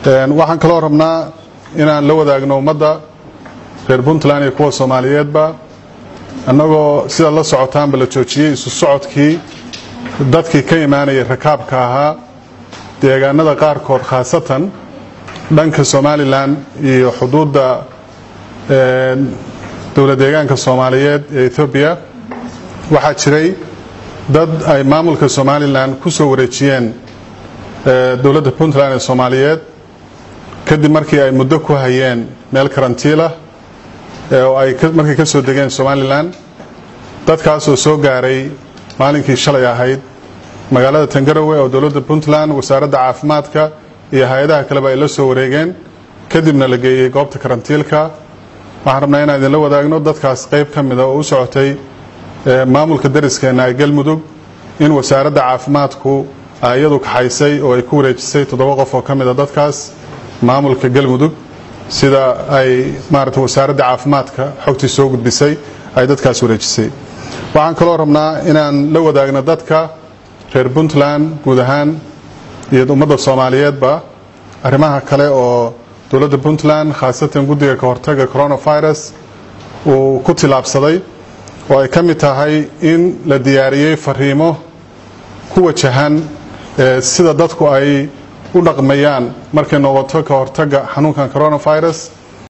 waxaan kaloo rabnaa inaan la wadaagno ummadda reer puntland iyo kuwa soomaaliyeedba annagoo sida la socotaanba la joojiyey isu socodkii dadkii ka imaanayay rakaabka ahaa deegaanada qaarkood khaasatan dhanka somalilan iyo xuduudda dowlad deegaanka soomaaliyeed ee ethoobiya waxaa jiray dad ay maamulka somalilan ku soo wareejiyeen dowladda puntland ee soomaaliyeed kadib markii ay muddo ku hayeen meel karantiilah oo ay markay ka soo degeen somalilan dadkaasoo soo gaaray maalinkii shalay ahayd magaalada tangarawe oo dowladda puntland wasaaradda caafimaadka iyo hay-adaha kaleba ay la soo wareegeen kadibna la geeyey goobta karantiilka waxaan rabnaa inaan idinla wadaagno dadkaas qayb ka mida oo u socotay maamulka dariskeenna ee galmudug in wasaaradda caafimaadku ay iyadu kaxaysay oo ay ku wareejisay toddoba qof oo ka mida dadkaas maamulka galmudug sida ay maarata wasaaradda caafimaadka xogtii soo gudbisay ay dadkaas wareejisay waxaan kaloo rabnaa inaan la wadaagno dadka reer puntland guud ahaan iyo ummadda soomaaliyeedba arrimaha kale oo dowladda puntland khaasatan guddiga ka hortaga coronavirus uu ku tilaabsaday oo ay ka mid tahay in la diyaariyey fariimo ku wajahan sida dadku ay u dhaqmayaan markay noqoto ka hortaga xanuunkan coronavirus